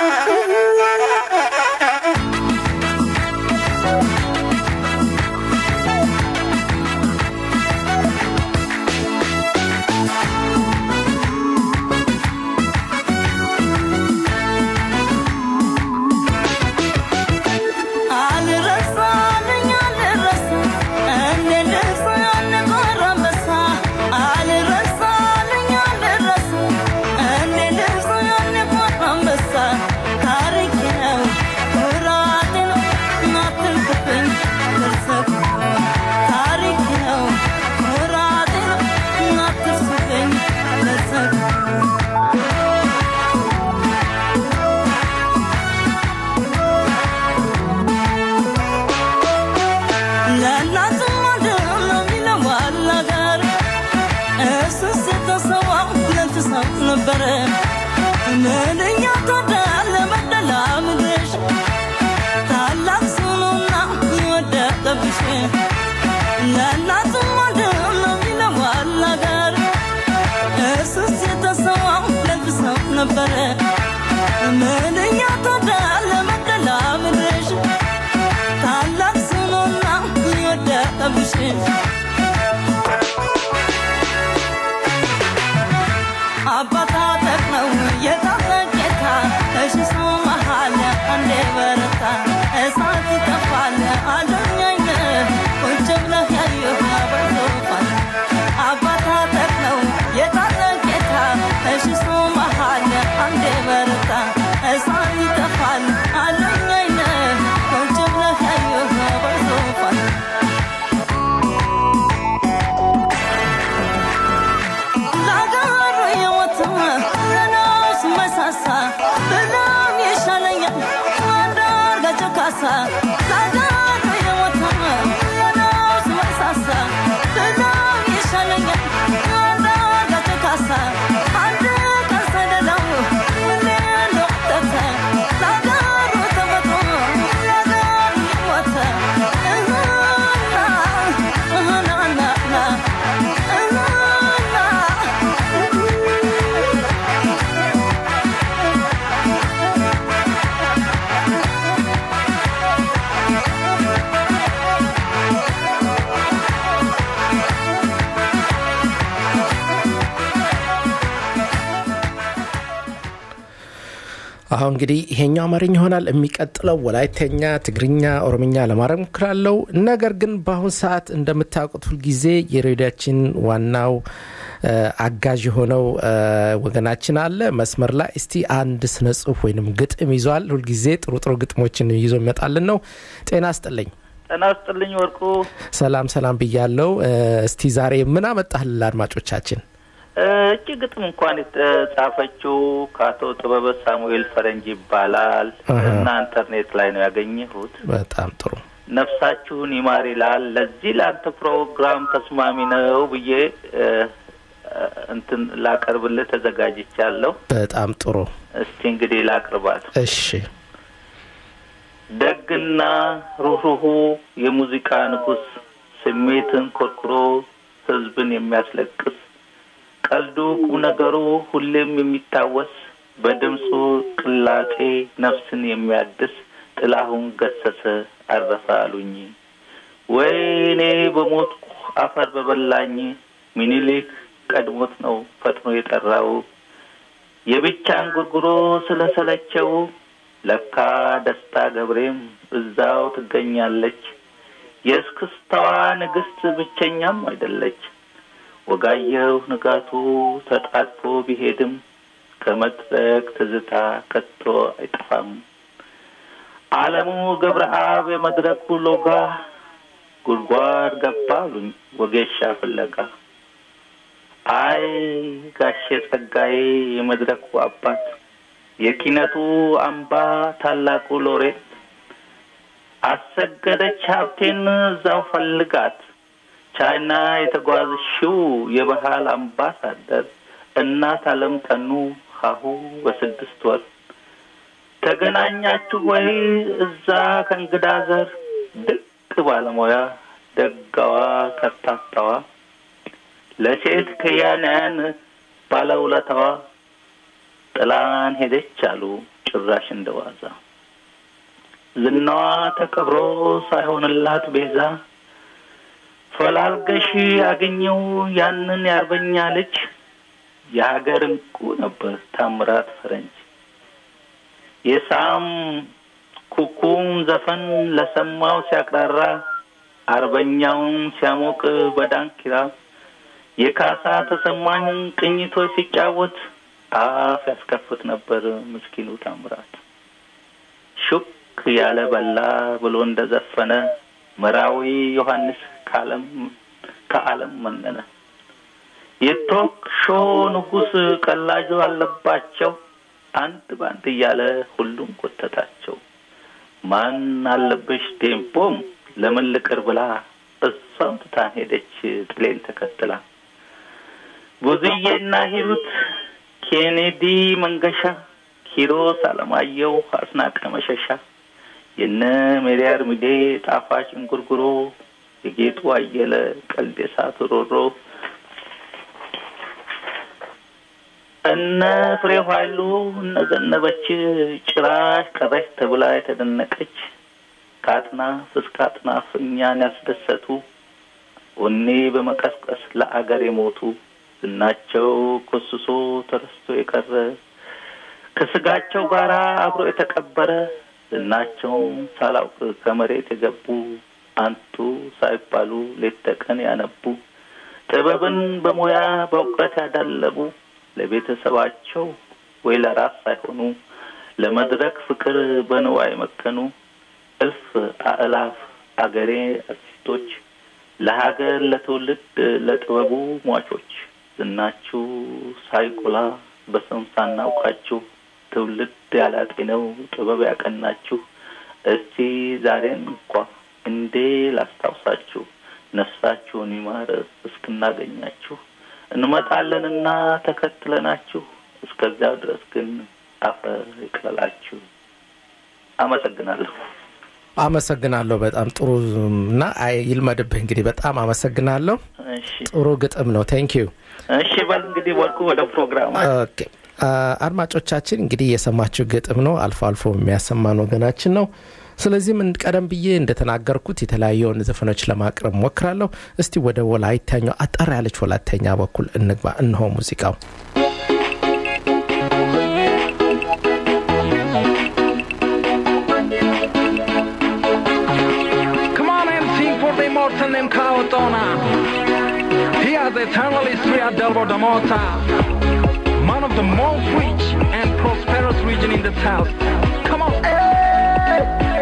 አልረሳልኝ አልረሳ እንደ ልርሳ ያንቆረመሳ አልረሳልኝ አልረሳ እንደ ልርሳ ያንቆረመሳ ታሪክ ነው ኩራት ነው አትንክብኝ ትርሰብ ታሪክ ነው ኩራት ነው አትርሱብኝ ትርሰብ ለእናቱም አይደለም ይለዋል አገር እሱስ የተሰዋው ለትሰው ነበረ ምንኛ ትወዳለ በደላ ምድርሽ ታላቅ ስኑና የወደቀብሽ ለእናቱም አይደለም ይለዋል አገር እሱስ የተሰዋው ለትሰው ነበረ ምንኛ ትወዳለ በደላ ምድርሽ ታላቅ ስኑና የወደቀብሽ አባታ ጠቅመው የታጠቄታ እሺ ሰው መሃል አንዴ በረታ እሳት ይጠፋል አለኛኝ ቁጭ ብለህ ያየሁ በሶፋል አባታ ጠቅመው የታጠቄታ እሺ ሰው መሃል አንዴ በረታ እሳት ይጠፋል አለኛኝ ቁጭ ብለህ ያየሁ በሶፋል ላገሩ የሞትም ለነፍስ መሳሳ ብለም ይሻለኛል አንዳርጋቸው ካሳ ላገሩ የሞትም ለነፍስ መሳሳ ብለም ይሻለኛል አንዳርጋቸው ካሳ አንድ ቀን ሰደለው ሁሌ ዶክተርተ ላገሩ ተመቶ ላገሩ የሞተ እህና እህናናና አሁን እንግዲህ ይሄኛው አማርኛ ይሆናል። የሚቀጥለው ወላይተኛ፣ ትግርኛ፣ ኦሮምኛ ለማድረግ ሞክራለሁ። ነገር ግን በአሁን ሰዓት እንደምታውቁት ሁልጊዜ የሬዲያችን ዋናው እ፣ አጋዥ የሆነው እ፣ ወገናችን አለ መስመር ላይ። እስቲ አንድ ስነ ጽሁፍ ወይንም ግጥም ይዟል። ሁልጊዜ ጥሩ ጥሩ ግጥሞችን ይዞ የሚመጣልን ነው። ጤና ስጥልኝ። ጤና ይስጥልኝ ወርቁ። ሰላም ሰላም ብያለው። እ፣ እስቲ ዛሬ ምን አመጣህልን አድማጮቻችን? እ፣ እቺ ግጥም እንኳን የተጻፈችው ከአቶ ጥበበ ሳሙኤል ፈረንጅ ይባላል አሀ። እና ኢንተርኔት ላይ ነው ያገኘሁት። በጣም ጥሩ ነፍሳችሁን ይማር ይላል። ለዚህ ለአንተ ፕሮግራም ተስማሚ ነው ብዬ እ፣ እ፣ እንትን ላቀርብልህ ተዘጋጅቻለሁ። በጣም ጥሩ። እስቲ እንግዲህ ላቅርባት። እሺ ደግና ሩህሩሁ የሙዚቃ ንጉስ ስሜትን ኮርኩሮ ህዝብን የሚያስለቅስ ቀልዱ ቁም ነገሩ ሁሌም የሚታወስ በድምፁ ቅላጤ ነፍስን የሚያድስ ጥላሁን ገሰሰ አረፈ አሉኝ። ወይኔ በሞትኩ አፈር በበላኝ ሚኒሊክ ቀድሞት ነው ፈጥኖ የጠራው የብቻን ጉርጉሮ ስለሰለቸው ለካ ደስታ ገብሬም እዛው ትገኛለች። የእስክስታዋ ንግስት ብቸኛም አይደለች። ወጋየሁ ንጋቱ ተጣጥፎ ቢሄድም ከመድረክ ትዝታ ከቶ አይጠፋም። አለሙ ገብረአብ የመድረኩ ሎጋ ጉድጓድ ገባ አሉኝ ወጌሻ ፍለጋ። አይ ጋሼ ጸጋዬ የመድረኩ አባት የኪነቱ አምባ ታላቁ ሎሬት አሰገደች ሀብቴን እዛው ፈልጋት ቻይና የተጓዝሽው የባህል አምባሳደር እናት አለም ጠኑ ሀሁ በስድስት ወር ተገናኛችሁ ወይ እዛ ከእንግዳ ዘር ድቅ ባለሙያ ደጋዋ ከርታታዋ ለሴት ከያንያን ባለውለታዋ ጥላን ሄደች አሉ ጭራሽ እንደዋዛ ዝናዋ ተቀብሮ ሳይሆንላት ቤዛ ፈላልገሽ ያገኘው ያንን የአርበኛ ልጅ የሀገር እንቁ ነበር ታምራት ፈረንጅ የሳም ኩኩም ዘፈን ለሰማው ሲያቅራራ አርበኛውን ሲያሞቅ በዳንኪራ የካሳ ተሰማኝ ቅኝቶች ሲጫወት አፍ ያስከፍት ነበር ምስኪኑ ታምራት ሹክ ያለ በላ ብሎ እንደዘፈነ መራዊ ዮሐንስ ከዓለም ከዓለም መነነ የቶክ ሾ ንጉሥ ቀላጁ አለባቸው አንድ ባንድ እያለ ሁሉም ጎተታቸው። ማን አለብሽ ቴምፖም ለምን ልቅር ብላ እሷም ትታን ሄደች ጥሌን ተከትላ ብዙዬና ሂሩት ኬኔዲ መንገሻ ኪሮስ አለማየሁ አስናቀ መሸሻ የነ ሜሪያር ሚዴ ጣፋጭ እንጉርጉሮ የጌጡ አየለ ቀልድ የሳት ሮሮ እነ ፍሬ ኃይሉ እነ ዘነበች ጭራሽ ቀረች ተብላ የተደነቀች ከአጥናፍ እስከ አጥናፍ እኛን ያስደሰቱ ወኔ በመቀስቀስ ለአገር የሞቱ ዝናቸው ኮስሶ ተረስቶ የቀረ ከስጋቸው ጋር አብሮ የተቀበረ ዝናቸውን ሳላውቅ ከመሬት የገቡ አንቱ ሳይባሉ ሌት ተቀን ያነቡ ጥበብን በሙያ በእውቀት ያዳለቡ ለቤተሰባቸው ወይ ለራስ ሳይሆኑ ለመድረክ ፍቅር በንዋይ መከኑ እልፍ አእላፍ አገሬ አርቲስቶች ለሀገር ለትውልድ ለጥበቡ ሟቾች ዝናችሁ ሳይጎላ በስም ሳናውቃችሁ ትውልድ ያላጤነው ጥበብ ያቀናችሁ እስቲ ዛሬን እንኳ እንዴ ላስታውሳችሁ ነፍሳችሁን ይማር እስክናገኛችሁ እንመጣለንና ተከትለናችሁ እስከዚያው ድረስ ግን አፈር ይቅለላችሁ። አመሰግናለሁ። አመሰግናለሁ። በጣም ጥሩ እና አይ- ይልመድብህ እንግዲህ በጣም አመሰግናለሁ። እሺ ጥሩ ግጥም ነው። ቴንክ ዩ እሺ፣ በል እንግዲህ ወርቁ ወደ ፕሮግራም ኦኬ አ፣ አድማጮቻችን እንግዲህ የሰማችሁ ግጥም ነው። አልፎ አልፎ የሚያሰማን ወገናችን ነው። ስለዚህም እንድ- ቀደም ብዬ እንደተናገርኩት የተለያየውን ዘፈኖች ለማቅረብ ሞክራለሁ። እስቲ ወደ ወላይተኛው አጠር ያለች ወላይተኛ በኩል እንግባ። እንሆ ሙዚቃው Come on and sing for the immortal name Kaotona. He has eternal history at Delbo Damota, one of the most rich and prosperous region in the south. Come on, hey!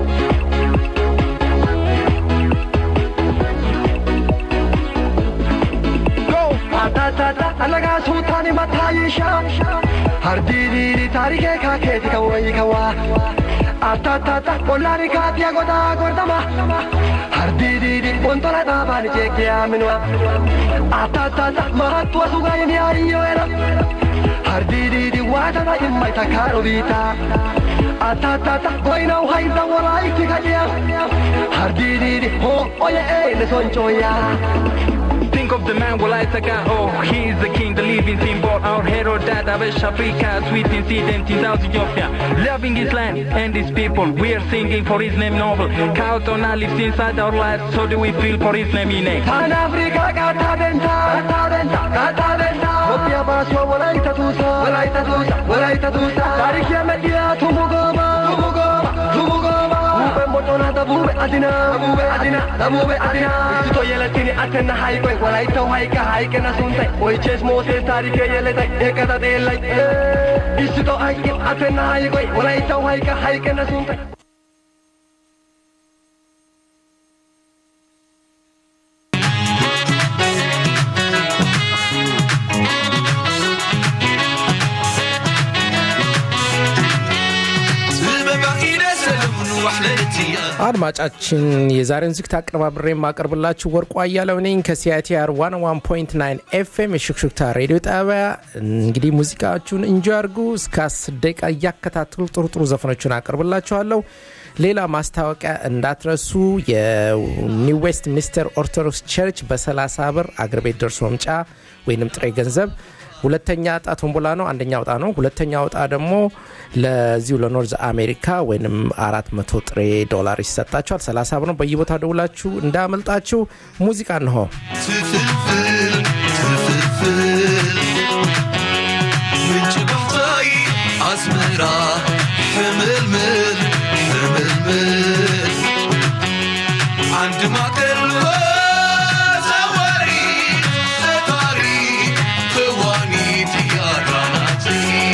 Go! Atata alaga sultani matayisha Hardiri tarike ka keti ka wai ka wa Atata olari ka tia goda gordama Hardiri ontola da bani cheke aminwa Atata mahatwa sugayni ayyo era Hardiri wada na imma takaro vita Atata goina haida wala itikaya Hardiri ho oye e le sonchoya Think of the man Walai Sakaho. He is the king, the living symbol. Our hero died of Africa, sweet incident in South Ethiopia. Loving his land and his people. We are singing for his name noble. Kautona lives inside our lives, so do we feel for his name in it. Pan Africa gata benta, gata benta, gata benta. Ethiopia baswa walaita tusa, walaita tusa, walaita tusa. Tarik ya media tumugoma, tumugoma, tumugoma. Bube motona da bube adina, bube adina, da bube adina. Isito yelatini atena haikwe, walaita haika haike na suntai. Oi ches moses tarik ya yeletai, ekata delai. Isito haike atena haikwe, walaita haika haike na suntai. አድማጫችን የዛሬውን ዝግት አቀነባብሬ የማቀርብላችሁ ወርቁ አያለው ነኝ ከሲአይቲአር 101.9 ኤፍኤም የሹክሹክታ ሬዲዮ ጣቢያ። እንግዲህ ሙዚቃችሁን እንጆ አድርጉ። እስከ አስር ደቂቃ እያከታተሉ ጥሩ ጥሩ ዘፈኖችን አቀርብላችኋለሁ። ሌላ ማስታወቂያ እንዳትረሱ። የኒው ዌስት ሚኒስተር ኦርቶዶክስ ቸርች በ30 ብር አገር ቤት ደርሶ መምጫ ወይንም ጥሬ ገንዘብ ሁለተኛ እጣ ቶምቦላ ነው። አንደኛ እጣ ነው። ሁለተኛ እጣ ደግሞ ለዚሁ ለኖርዝ አሜሪካ ወይም አራት መቶ ጥሬ ዶላር ይሰጣቸዋል። ሰላሳ ብር ነው። በየቦታው ደውላችሁ እንዳያመልጣችሁ። ሙዚቃ እንሆ ምንጭ ባህታዊ አስመራ ሕምልምል ሕምልምል አንድ ማዕከል ዘዋሪ ፈጣሪ ተዋኒት ያራናት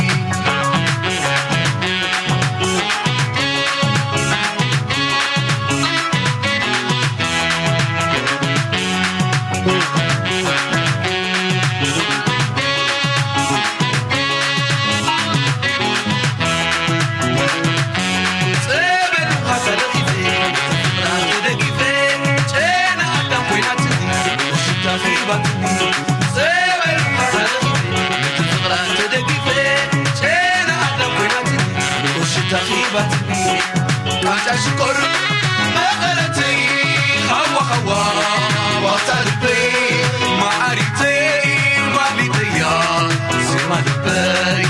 ጸበል ሀሰለፊቴ ፍቅራት ደግፌ ጨና አዳም ኮይናትኒ ሽታ ኺባትኒ ጸበል ሀሰለፊቴ ፍቅራት ደግፌ ጨና አዳም ኮይናትኒ ሽታ ኺባትኒ ቃጫ ሽኮር መቐለተይ ሃዋ ሃዋ ዋታ ልበይ ማዓሪተይ ማሊተያ ዜማ ልበይ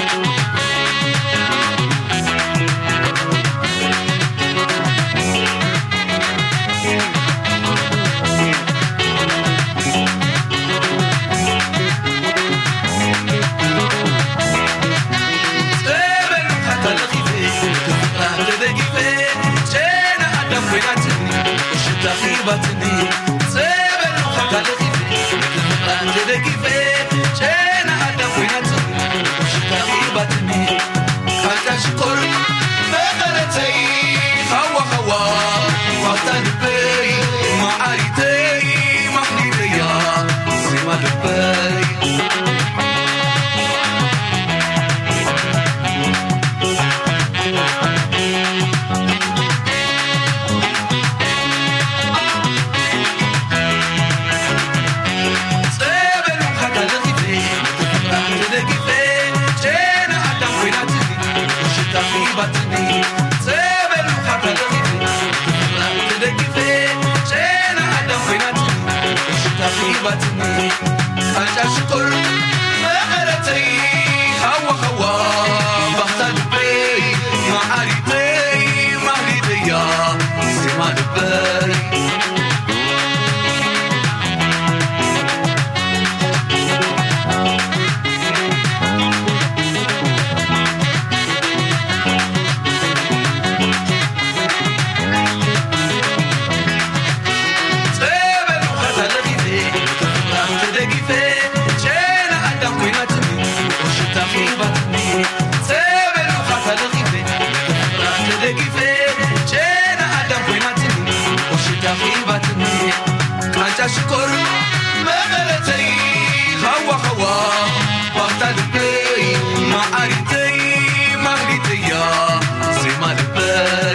ጸበል ካታለኺፌ ፍቅራት ተደጊፌ ጨና ኣዳም ኮይናትኒ እሽታ ኺባትኒ ጸበል ካታለኺፌ ፍቅራት ተደጊፌ ጨና ኣዳም ኮይናትኒ እሽታ ኺባትኒ ካልቃ ሽኮር መቐረተይ ሃዋ ሃዋ ዋታ ልበይ ማዓሪተይ ማሕሊተያ ዜማ ልበይ ጸበል ካታለኺፌ ፍቅራት ተደጊፌ ጨና ኣዳም ኮይናትኒ እሽታ ኺባትኒ ጸበል ካታለኺፌ ፍቅራት ተደጊፌ ጨና ኣዳም ኮይናትኒ እሽታ ኺባትኒ ቃንጫ ሽኮር መቐረተይ ሃዋ ሃዋ ባህታ ልበይ ማዓሪተይ ማህሊተያ ዜማ ልበይ ጸበል ካታለኺፌ ፍቅራት ተደጊፌ ጨና ኣዳም ኮይናትኒ ሽታ ኺባትኒ ጸበል ካታለኺፌ ፍቅራት ተደጊፌ ጨና ኣዳም ኮይናትኒ ሽታ ኺባትኒ ቃንጫ ሽኮር መቐለተይ ሃዋ ሃዋ ዋህታ ልበይ ማዓሪተይ ማህሊተያ ዜማ ልበይ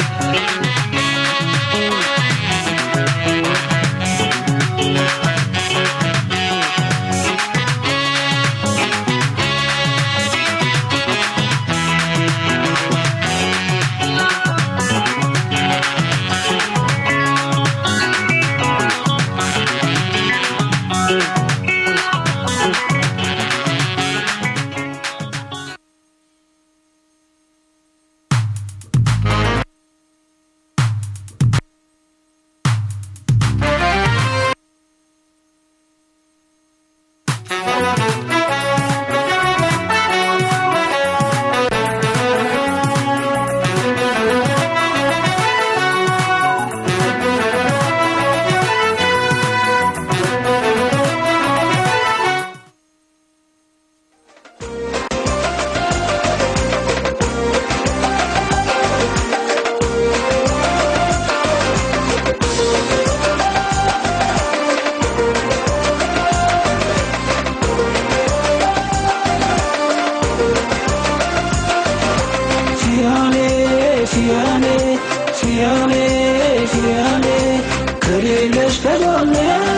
ፊያኔ ፊያኔ ፊያኔ ፊያኔ ከሌለሽ ከጎኔ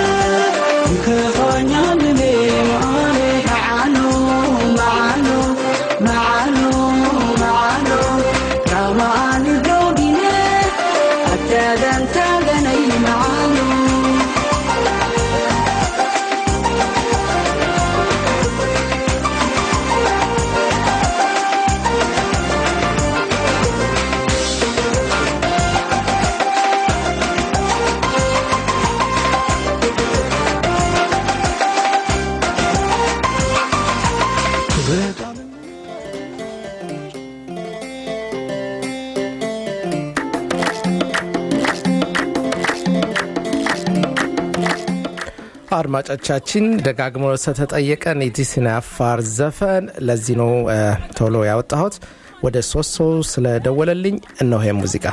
ይከፋኛል እኔ መዓኔ መዓኑ መዓኑ መዓኑ መዓኑ ራማን ዶጊኔ አዳዳን ታገነይ መዓኑ አድማጮቻችን ደጋግሞ ስለተጠየቀን የዲስኒ አፋር ዘፈን ለዚህ ነው እ፣ ቶሎ ያወጣሁት። ወደ ሶስት ሰው ስለደወለልኝ እነሆ ይሄ ሙዚቃ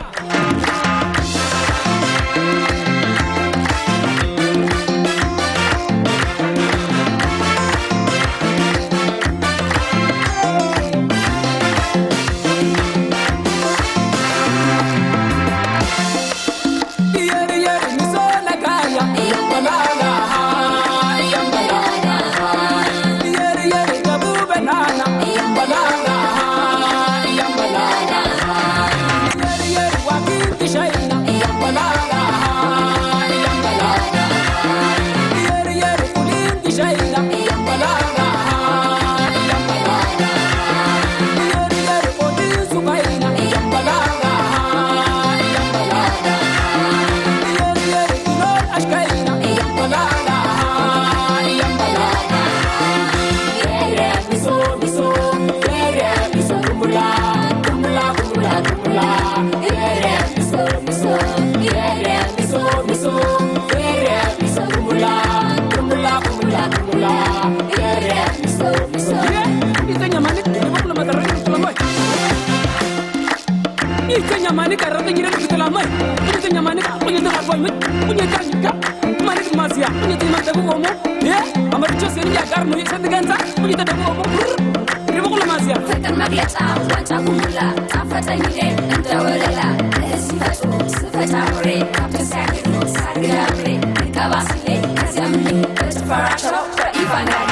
ፍቅር መግለጫ ዋንጫ ጉሙላ ጣፈጠኝ እኔ እንደ ወለላ ለህዝብ ፈጥሮ ስፈታ ወሬ ካብቶ ሲያግዱ ሳግዳ ብሬ ልቀባ ስሌ ከዚያ ምን በጭፈራቸው በኢቫንጋሊ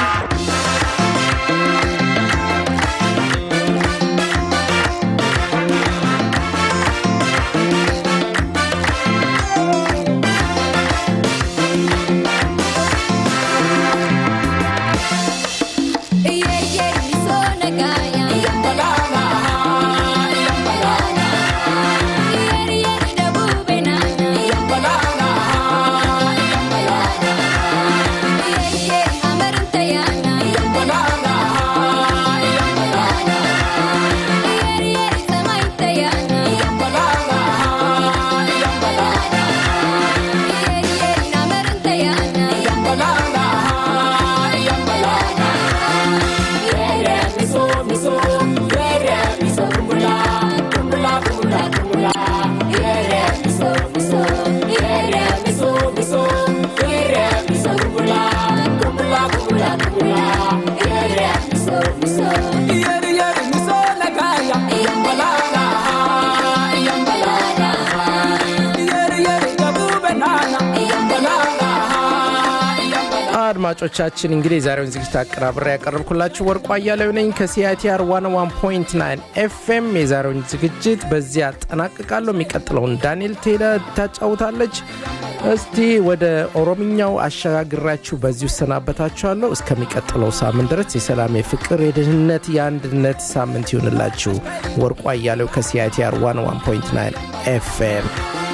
አድማጮቻችን እንግዲህ የዛሬውን ዝግጅት አቀራብሬ ያቀረብኩላችሁ ወርቁ አያሌው ነኝ ከሲአይቲአር 101.9 ኤፍኤም። የዛሬውን ዝግጅት በዚህ አጠናቅቃለሁ። የሚቀጥለውን ዳንኤል ቴዳ ታጫውታለች። እስቲ ወደ ኦሮምኛው አሸጋግራችሁ በዚሁ እሰናበታችኋለሁ። እስከሚቀጥለው ሳምንት ድረስ የሰላም፣ የፍቅር፣ የደህንነት፣ የአንድነት ሳምንት ይሁንላችሁ። ወርቁ አያሌው ከሲአይቲአር 101.9 ኤፍኤም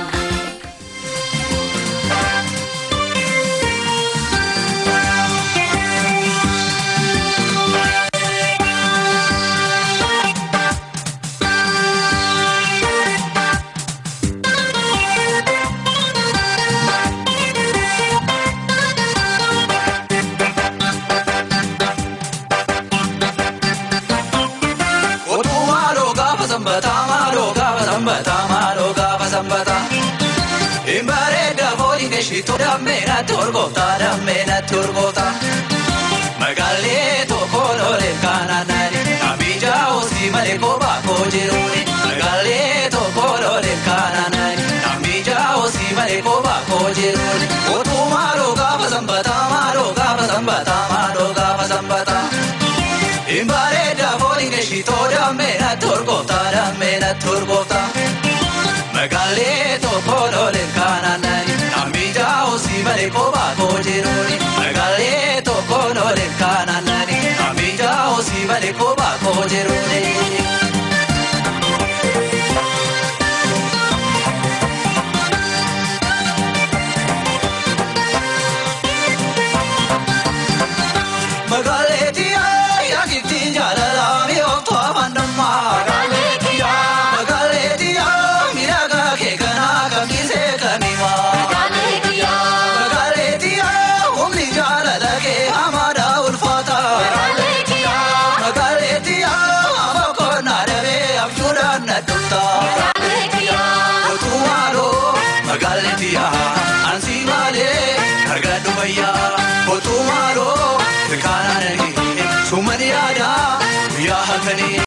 Otuu maaloo gaafa sanbataa maaloo gaafa sanbataa maaloo gaafa sanbataa. Hin bareedda fooliin keeshitoo dammee natti urgooftaa dammee natti urgooftaa. Magaalee tokko looleen kaanaanani abijaa hoosii malee kophaa koo jiruuni. Magaalee tokko looleen kaanaanani abijaa hoosii malee kophaa koo jiruuni. Otuu maaloo gaafa sanbataa maaloo gaafa sanbataa maaloo gaafa sanbataa. Hin bareedda fooliin keeshitoo dammee natti urgooftaa dammee natti urgooftaa. Magaalee tokko looleen kaanaanani abijaa hoosii malee kophaa koo jiruuni. Magaalee tokko looleen kaanaanani abijaa hoosii malee kophaa koo jiruuni.